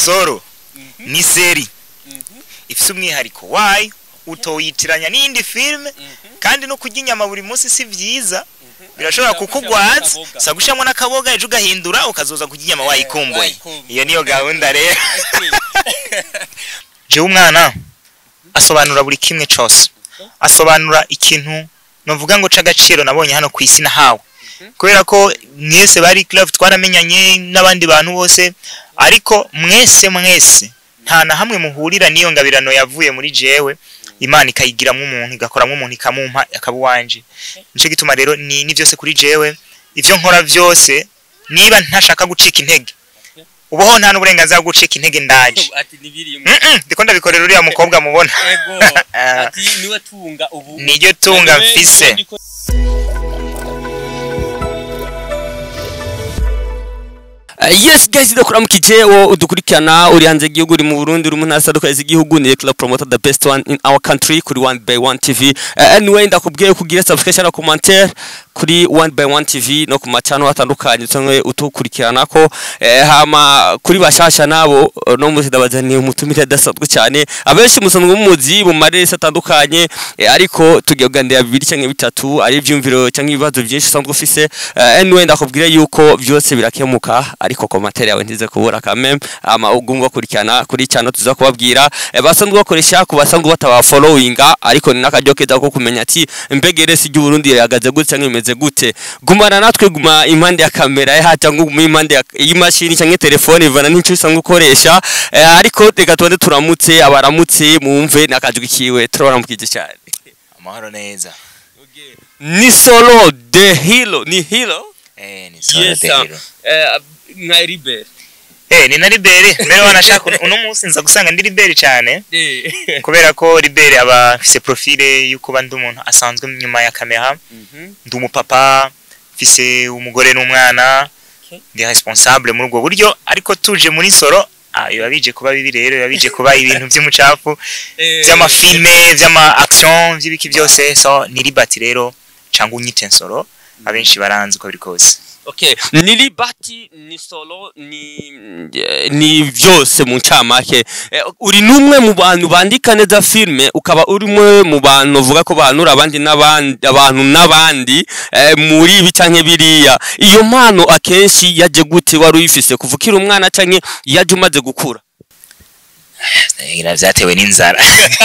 soro ni seri ifise umwihariko wayo utoyitiranya n'iyindi filime kandi no kurya inyama buri munsi si vyiza birashobora kukugwaza sa gushiramo n'akaboga ejo ugahindura ukazoza kurya inyama wayikumbuye wayikumbuye. iyo niyo gahunda rero jewe umwana asobanura buri kimwe cose asobanura ikintu novuga ngo c'agaciro nabonye hano ku isi nahawe kubera ko mwese bari club twaramenyanye n'abandi bantu bose ariko mwese mwese nta na hamwe muhurira n'iyo ngabirano yavuye muri jewe imana ikayigiramwo umuntu igakoramwo umuntu ikamumpa akaba uwanje nico gituma rero ni, ni vyose kuri jewe ivyo nkora vyose niba ntashaka gucika intege ubaho nta n'uburenganzira bwo gucika intege ndaje ati nibiri Mm, mm, ndiko ndabikorera uriya mukobwa mubona ego ati niwe tunga ubu niryo tunga mfise Uh, yes guys ndakuramukije wo udukurikirana uri hanze y'igihugu uri mu Burundi uri mu ntara zitandukanye z'igihugu ni Club Promoter the best one in our country kuri One by One TV uh, anyway ndakubwiye kugira subscription na commentaire kuri One by One TV no ku macano atandukanye cyangwa utukurikirana ko eh, hama kuri bashasha nabo uh, no muzi ndabazaniye umutumire adasanzwe cyane abenshi musanzwe mumuzi mu marese atandukanye eh, ariko tugiye kuganira bibiri cyangwa bitatu ari ivyumviro cyangwa ibibazo byinshi usanzwe ufise uh, anyway ndakubwira yuko byose birakemuka ariko komantere yawe ntize kubura kameme ama ugumva kurikirana kuri cyano tuza kubabwira eh, basanzwe bakoresha ku basanzwe bataba followinga ariko ni n'akaryo keza ko kumenya ati mbegere si Burundi yagaze gute cyangwa imeze gute gumana natwe guma impande ya kamera ya cyangwa guma impande ya- y'imashini cyangwa telefone ivana n'icyo usanzwe ukoresha eh, ariko reka tubanze turamutse abaramutse mumve nakajwi kiwe turabaramukije cyane amahoro neza ni solo de hilo ni hilo eh ni Yes, Sorodero. eh, nka Ribere eh ni na Libere mbere wanashaka uno munsi nza gusanga ndi Libere cyane kubera ko Libere aba afise profile y'ukuba ndi umuntu asanzwe nyuma ya kamera ndi umupapa mfise umugore n'umwana Okay. ndi responsable muri ubwo buryo ariko tuje muri soro ah, biba bije kuba bibi rero biba bije kuba ibintu by'umucafu vy'amafilme vy'ama action vy'ibiki byose so ni libati rero cyangwa unyite nsoro abenshi baranzi uko biri kose Okay, ni libati ni solo ni eh, ni vyose mu ncamake eh, uri numwe mu bantu bandika neza filme ukaba uri umwe mu bantu uvuga ko bahanura abandi n'abandi abantu n'abandi eh, muri ibi canke biriya iyo mpano akenshi yaje gute wari uyifise kuva ukiri umwana canke yaje umaze gukura Ira vyatewe n'inzara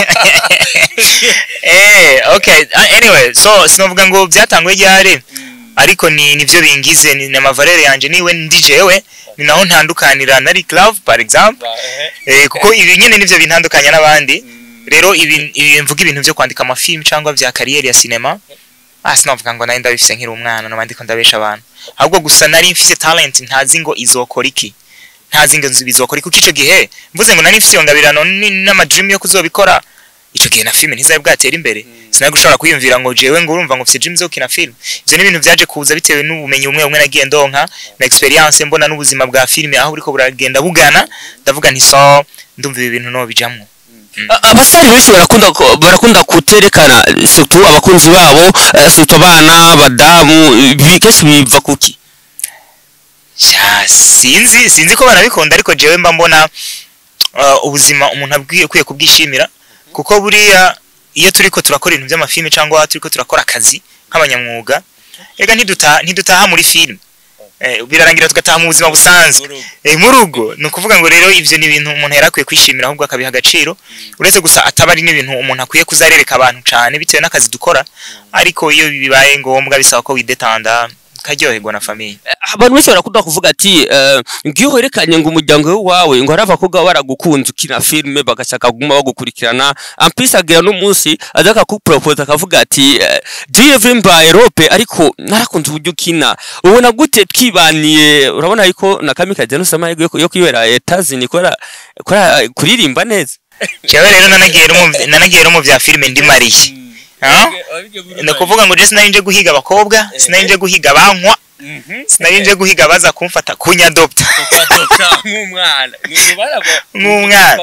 eh okay uh, anyway so sinovuga ngo byatanguye ryari ariko ni nivyo bingize ni amavalere yanje niwe ndi jewe ni naho ntandukanira na Rick Love par exemple eh, kuko ibi nyene nivyo bintandukanya n'abandi rero ibi ibi mvuga ibintu byo kwandika amafilm cyangwa bya kariyeri ya cinema ah sinovuga ngo nari ndabifise nkiri umwana no ndiko ndabesha abantu ahubwo gusa nari mfise talent ntazi ngo izokora iki ntazi ngo nzi bizokora kuko ico gihe mvuze ngo nari mfise iyo ngabirano ni- n'amadream yo kuzobikora ico gihe na filime ntizari bwatera imbere sinari gushobora kwiyumvira ngo jewe ngo urumva ngo mfise dream zo gukina film ivyo ni ibintu vyaje kuza bitewe n'ubumenyi bumwe bumwe nagiye ndonka na experience mbona n'ubuzima bwa filime aho buriko buragenda bugana ndavuga nti so ndumva ibi bintu no bijamwo A- abasore benshi barakunda ko- barakunda kuterekana surtout abakunzi babo eh, surtout abana abadamu ibi kenshi biva kuki Sha, sinzi sinzi ko barabikunda ariko jewe mba mbona uh, ubuzima umuntu abwiye kwiye kubwishimira kuko buriya iyo turiko turakora ibintu by'amafilme cyangwa turiko turakora akazi nk'abanyamwuga ega ntidutaha ntidutaha muri filime eh, birarangira tugataha mu buzima busanzwe eh, mu rugo ni ukuvuga ngo rero ivyo ni ibintu umuntu yari akwiye kwishimira ahubwo akabiha agaciro uretse gusa ataba ari n'ibintu umuntu akwiye kuzarereka abantu cane bitewe n'akazi dukora ariko iyo bibaye ngombwa bisaba ko widetanda ukaryoherwa na famiye abantu benshi barakunda kuvuga ati eh, ngiyo werekanye ngo umuryango wawe ngo hari abakobwa baragukunze ukina filime bagashaka kuguma bagukurikirana ampisi agira n'umunsi aza akakupropose akavuga ati eh, jiye vimba erope ariko narakunze uburyo ukina ubona gute twibaniye urabona yuko na kamikazi yanuse amahirwe yo- yo kwibera etazini kubera kubera kuririmba neza jewe rero nanagiye no mu- nanagiye no mu bya filime ndi mariye Ah? ni ukuvuga ngo je sinari nje guhiga abakobwa sinari nje guhiga abankwa sinari nje guhiga abaza kumfata kunyadopta nk'umwana Nk'umwana.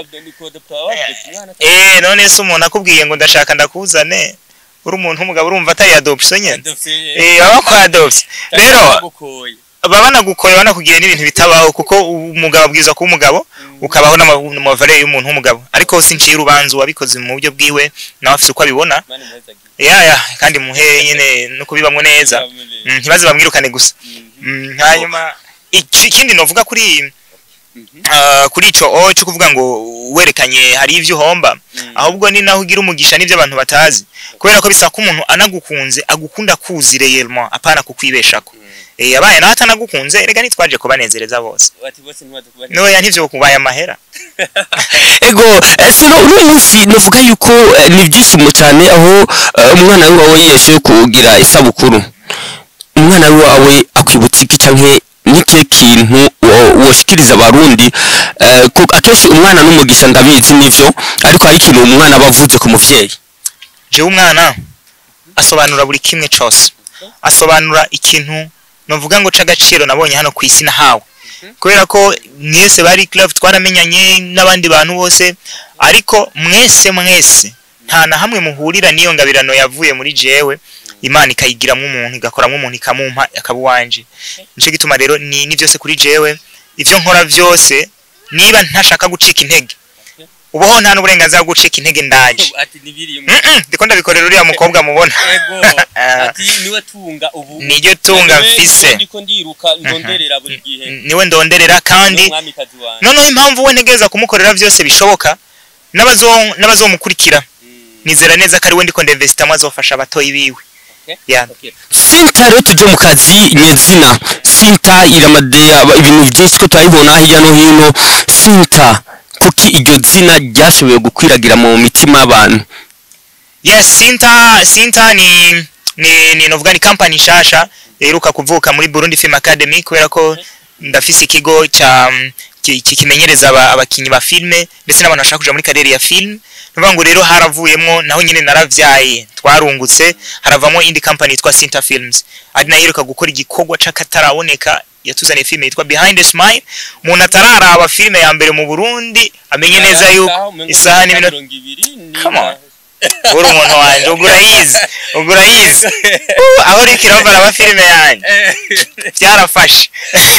eh none se umuntu akubwiye ngo ndashaka ndakuzane uri umuntu w'umugabo urumva atari adoption nyene eh baba kwa adoption rero baba banagukorera banakugira n'ibintu bitabaho kuko umugabo abwirizwa kuba umugabo ukabaho n'amavarere y'umuntu w'umugabo ariko sinciye urubanza uwabikoze mu buryo bwiwe nawe afite uko abibona mani muhezagire ya ya kandi muhe nyine no kubibamwo neza Mm, ntibaze bamwirukane gusa Mm, hanyuma iki- ikindi novuga kuri ah, kuri ico o cyo kuvuga ngo werekanye hari ivyo uhomba ahubwo ni naho ugira umugisha n'ivyo abantu batazi kubera ko bisaba ko umuntu anagukunze agukunda kuzi réellement apana kukwibeshako eh abaye nawe atanagukunze erega nitwaje kubanezereza bose bati bose ntibaze kuba noya ntivyo kubaye amahera ego eh, sino uno munsi novuga yuko eh, ni ibyishimo cyane aho eh, umwana wawe yeshe kugira isabukuru umwana wawe akwibutsa iki canke nike kintu wo- woshikiriza abarundi eh, ko akenshi umwana n'umugisha ndabizi nivyo ariko hari ikintu umwana aba avuze ku muvyeyi jewe umwana asobanura buri kimwe cose asobanura ikintu novuga ngo c'agaciro nabonye hano ku isi nahawe kubera ko mwese bari club twaramenyanye n'abandi bantu bose ariko mwese mwese nta na hamwe muhurira n'iyo ngabirano yavuye muri jewe imana ikayigiramwo umuntu igakoramwo umuntu ikamumpa akaba uwanje nico gituma rero ni, ni vyose kuri jewe ivyo nkora vyose niba ntashaka gucika intege ubaho nta n'uburenganzira bwo gucika intege ndaje ati nibiriye Mm-mm, ndiko ndabikorera uriya mukobwa mubona ego ati niwe tunga ubu niryo tunga mfise ndiko ndiruka ndonderera buri gihe niwe ndonderera kandi mwamikazi wanjye noneho impamvu we ntegereza kumukorera byose bishoboka n'abazo- n'abazomukurikira nizera neza ko ari we ndiko ndinvesitamo azofasha abatoyi biwe ya sinta rero tujye mu kazi nyezina sinta iramade aba- ibintu byinshi ko turabibona hirya no hino sinta kuki iryo zina ryashoboye gukwiragira mu mitima y'abantu yes sinta sinta ni ni ni novuga ni company nshasha iheruka kuvuka muri Burundi Film Academy kubera ko ndafise ikigo cya ki- ki- kimenyereza aba- abakinyi ba filme ndetse n'abantu bashaka kuja muri karere ya film nuvuga ngo rero haravuyemwo naho nyine naravyaye twarungutse haravamo indi company yitwa Sinta Films ari nayo iheruka gukora igikorwa c'akataraboneka yatuzaniye filme yitwa Behind the Smile umuntu atararaba filme ya mbere mu Burundi amenye neza yuko isaha n'iminota Come on. uri umuntu wanje ugura yize ugura yize Uh, aho uriko irava araba filime yanjye byarafashe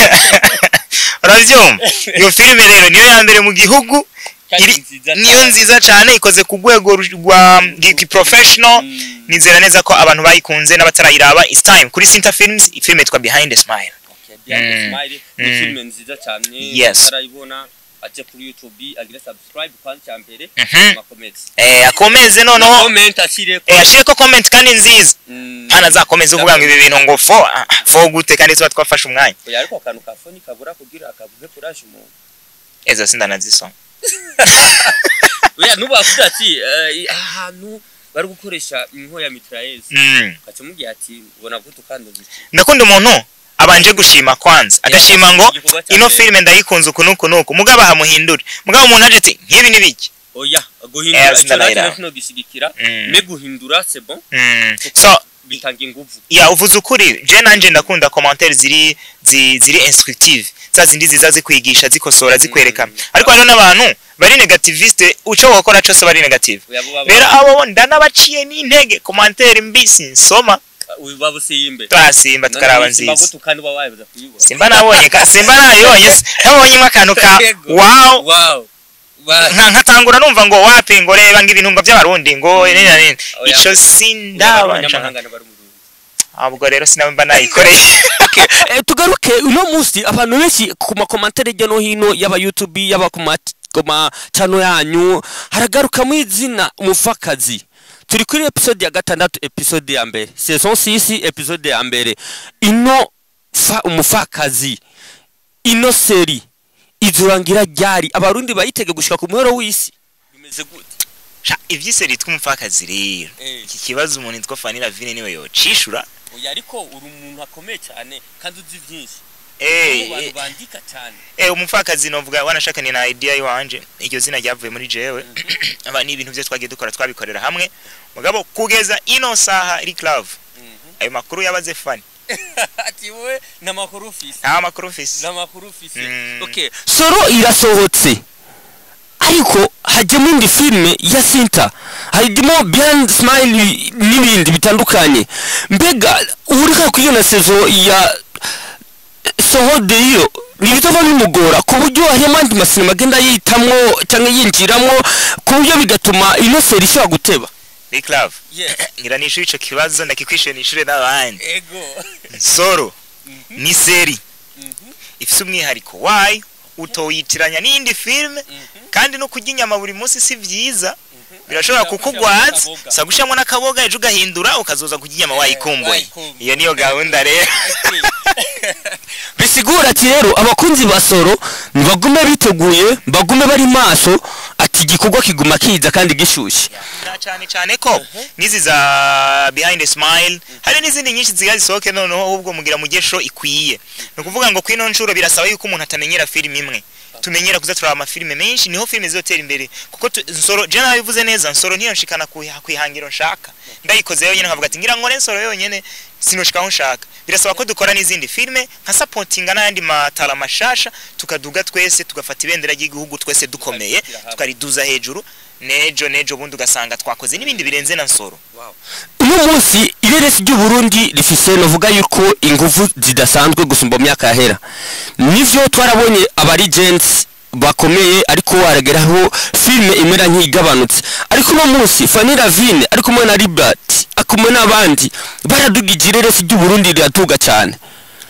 urabyumva iyo filime rero niyo ya mbere mu gihugu iri- niyo nziza cyane ikoze ku rwego ru- rwa professional nizera neza ko abantu bayikunze n'abatarayiraba it's time kuri Sinta Films ifilime yitwa Behind the Smile ni filime nziza cyane Yes. utarayibona ajya kuri youtube agire subscribe kwanza cya mbere Mhm. amakomedi eh akomeze noneho comment ashyire eh ashireko comment kandi nziza hana zakomeza uvuga ngo ibi bintu ngo fo ah, fo gute kandi tuba twafashe umwanya oya ariko akantu ka foni kabura kugira akavuge kuraje umuntu ezo sindanazisoma oya nubavuga ati eh, ahantu bari gukoresha inko ya mitrailleuse mm. ukaca umubwira ati ubona gute ukanduza iki ndakunda umuntu abanje gushima kwanza agashima ngo Igikorwa cya ino mbere. filime ndayikunze uku nuku nuku mugabo ahamuhindure mugabo umuntu aje ati nk'ibi ni biki oya Eh, guhindura icyo sindanayira. nacyo kino gishyigikira Mm. me guhindura c'est bon Mm. so bitanga inguvu ya uvuze ukuri je nanje ndakunda commentaire ziri zi- ziri instructive za zindi ziza zikwigisha zikosora zikwereka ariko hariho n'abantu bari negativiste uco wakora cose bari negative oya bo baba rero abo ndanabaciye n'intege commentaire mbi sinsoma baba usiyimbe twasimba tukaraba nziza gute kandi uba wabuza kuyibona simba nabonye ka simba nabibonye se nabonyemo akantu ka Yego. wow wow Wa- nka nkatangura numva ngo wapi ngo reba ngo ibintu ngo by'abarundi ngo nini na nini Oya, ico ngo- sindabanje abanyamahanga n'abari mu Burundi. ahubwo rero sinaba nayikoreye Eh, tugaruke uno munsi abantu benshi ku makomantere hirya no hino y'aba youtube y'aba ku ma- ku macano yanyu haragarukamo izina umufakazi turi kuri episode ya gatandatu episode ya mbere saison 6 episode ya mbere ino fa umufakazi ino seri izurangira ryari abarundi bayitege gushika ku muhero w'isi bimeze gute Sha, ivyise ritwa umupfakazi rero iki kibazo umuntu yitwa Fanny Vine niwe yocishura oya ariko uri umuntu akomeye cyane kandi uzi byinshi eh Mu bantu eh, bandika cyane eh umupfakazi novuga wanashakanye na idea yiwanje iryo zina ryavuye muri jewe aba ni ibintu byo twagiye dukora twabikorera hamwe mugabo kugeza ino saha iri club ayo makuru yabaze Fanny ati wowe n'amakuru ufise nta makuru mfise n'amakuru ufise Mm. okay soro irasohotse ariko hajyamo indi filime ya sinta hajyamo behind smile n'ibindi bitandukanye mbega urika kuri iyo na sezo ya sohodeyo ntibizaba bimugora ku buryo harimo andi masinema agenda yitamwo cyangwa yinjiramo ku buryo bigatuma ino seri ishobora guteba Big Love ngira nishure ico kibazo ndakikwishuye nishure n'abandi ego nsoro ni seri ifise umwihariko wayo utoyitiranya n'iyindi filime kandi no kurya inyama buri munsi si vyiza birashobora kukugwaza sa gushiramo n'akaboga ejo ugahindura ukazoza kurya inyama wayikumbuye wayikumbuye. iyo niyo gahunda rero bisigura ati rero abakunzi ba soro bagume biteguye bagume bari maso ati igikorwa kiguma kiza kandi gishyushye na cyane cyane ko n'izi za behind the smile hari n'izindi nyinshi ziga zisohoke noneho ahubwo mugira mugesho ikwiye ni ukuvuga ngo kwino nshuro birasaba yuko umuntu atamenyera filime imwe tumenyera kuza turaba amafilime menshi niho filime zizotera imbere kuko tu- nsoro je nabivuze neza nsoro niyo nshikana kuha- kwihangiro nshaka ndayikoze yonyene nkavuga ati ngira nkore nsoro yonyene sinoshika aho nshaka birasaba ko dukora n'izindi filime nka supportinga n'ayandi matara mashasha tukaduga twese tugafata ibendera ry'igihugu twese dukomeye tukariduza hejuru nejo nejo bundi ugasanga twakoze n'ibindi birenze na nsoro uyu munsi ireresi ry'uburundi rifise novuga yuko ingufu zidasanzwe gusumba mu myaka yahera nivyo twarabonye abarigensi bakomeye ariko warageraho filime imera nk'igabanutse ariko uno munsi Fanny Ravine ari kumwe na Libert akumwe n'abandi baradugije ireresi ry'uburundi riratuga cyane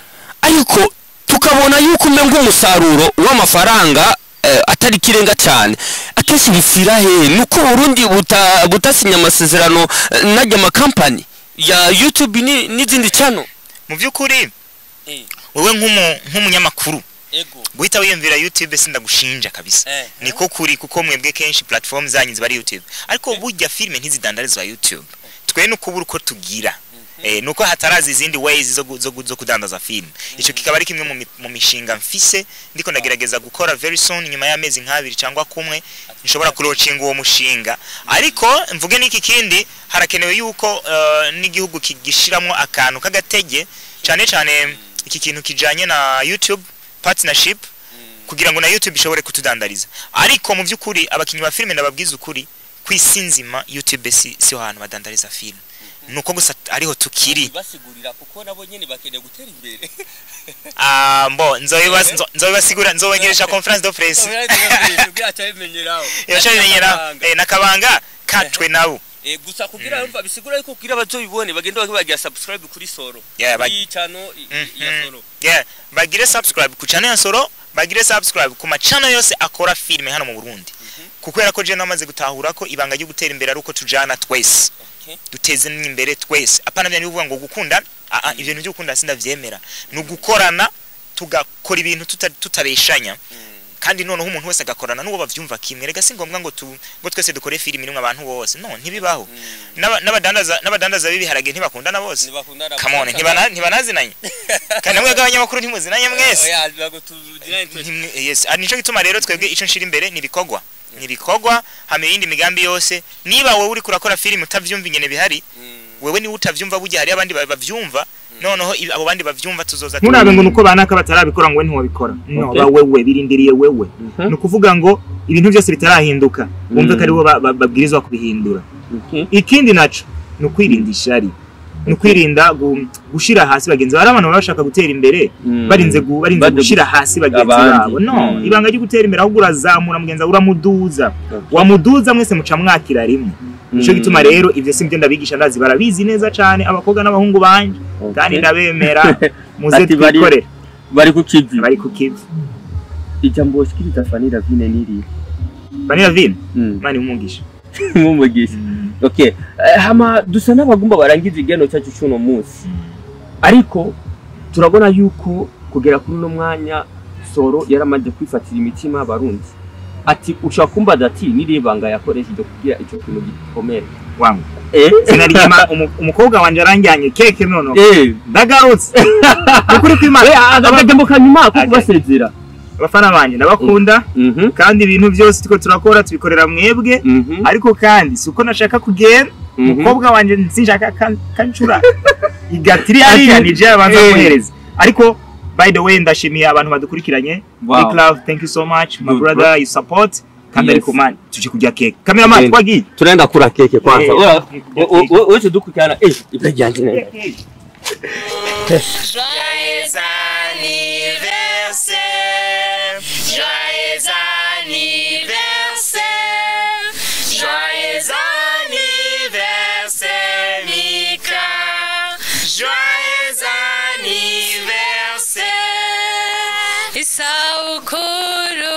ariko tukabona yuko umenga umusaruro w'amafaranga eh, atari kirenga cyane akenshi bifira hehe nuko Burundi buta butasinya amasezerano eh, n'ajya amakampani ya YouTube ni- n'izindi channel mu by'ukuri wowe nk'umu- nk'umunyamakuru ego guhita wiyumvira youtube sindagushinja kabisa Eh. niko kuri kuko mwebwe kenshi platform zanyu ziba ari youtube ariko burya filime ntizidandarizwa youtube twe nukubura uko tugira Eh, nuko hataraza izindi ways zo, gu- zo, gu- zo kudandaza film ico kikaba ari kimwe mu mi- mu mishinga mfise ndiko ndagerageza gukora very soon nyuma y'amezi nk'abiri cyangwa kumwe nshobora kurocinga uwo mushinga ariko mvuge n'iki kindi harakenewe yuko uh, n'igihugu kigishiramwo akantu k'agatege cyane cyane iki kintu kijanye na youtube partnership kugira ngo na youtube ishobore kutudandariza ariko mu by'ukuri abakinnyi ba filime ndababwiza ukuri ku isi nzima youtube si siho hantu badandariza filime nuko gusa ariho tukiri basigurira kuko nabo nyene bakeneye gutera imbere Ah, mbo nzobibas- nzo- nzobibasigura nzobegeresha conference de presse irasha bimenyera eh, nakabanga katwe nabo gusa kugira yumva bisigura yuko kugira bazobibone bagenda bagira subscribe kuri soro Yeah, bag- kuri channel i- i- ya Mhm. soro yeah bagire subscribe ku channel ya Soro bagire subscribe ku macana yose akora filime hano mu Burundi kubera ko je namaze gutahura ko ibanga ryo gutera imbere ari uko tujana twese Okay. duteze imbere twese apana bya bivuga ngo gukunda ah, ah, ibintu byo gukunda sindavyemera ni ugukorana tugakora ibintu tuta- tutareshanya kandi noneho umuntu wese agakorana n'uwo bavyumva kimwe rega si ngombwa ngo tu ngo twese dukore filime imwe abantu bose no ntibibaho N'aba- n'abadandaza n'abadandaza b'ibiharage ntibakundana bose come on ntibana- ntibanazinanye kandi namwe bw'abanyamakuru ntimuzinanye mwese Ntimwe- yes ah, nico gituma rero twebwe ico nshira imbere ni ibikorwa ni ibikorwa hama iyindi migambi yose niba wowe uri kurakora filime utavyumva ingene bihari wewe niwe utavyumva burya hari abandi ba- bavyumva noneho i- abo bandi bavyumva tuzoza nturabe ngo nuko banaka batarabikora ngo we ntiwabikora no Okay. ba wewe birindiriye wewe ni ukuvuga ngo ibintu byose bitarahinduka wumve ko aribo ba- ba- babwirizwa kubihindura ikindi naco ni ukwirinda ishari ni ukwirinda gu- gushira hasi bagenzi babo hari abantu baba bashaka gutera imbere barinze gu- barinze Bade- gushira hasi bagenzi abandi. babo no Mm. ibanga ryo gutera imbere ahubwo urazamura mugenzi wawe uramuduza wamuduza mwese muca mwakira rimwe nico Mm. gituma rero ivyo si byo ndabigisha ndazi barabizi neza cane abakobwa n'abahungu banje kandi ndabemera muze Ati bari- twikorere bari ku kivi bari ku kivi ijambo shikiriza Fanny Ravine niri banira vino mani umugisha mumugisha okay Eh, hama dusa n'abagumba barangiza igeno cyacu cy'uno munsi ariko turabona yuko kugera kuri uno mwanya soro yaramaze kwifatira imitima y'abarundi ati ushaka kumbaza ati niriye banga yakoresheje kugira icyo kintu gikomere wangu eh sinaryama umu- umukobwa wanje aranjyanye keke nono eh ndagarutse ukuri kw'imana agajambo kanyuma ko Okay. kubasezera abafana banje ndabakunda mhm kandi ibintu byose tuko turakora tubikorera mwebwe mhm ariko kandi si uko nashaka kugenda mhm. umukobwa wanje sinshaka kan- kancura igatiri hariya ni je abanza Eh. kumuhereza ariko by the way ndashimiye abantu badukurikiranye Wow. big love thank you so much my Good, brother you support kandi Yes. ariko man tuje kurya keke cameraman Okay. twagiye tunaenda kula keke kwanza Eh, Wewe- keke. we- we- wewe tudukurikirana eh ibyo byanje neza Joyeux anniversaire, joyeux anniversaire, joyeux anniversaire, Mika, joyeux anniversaire. isabukuru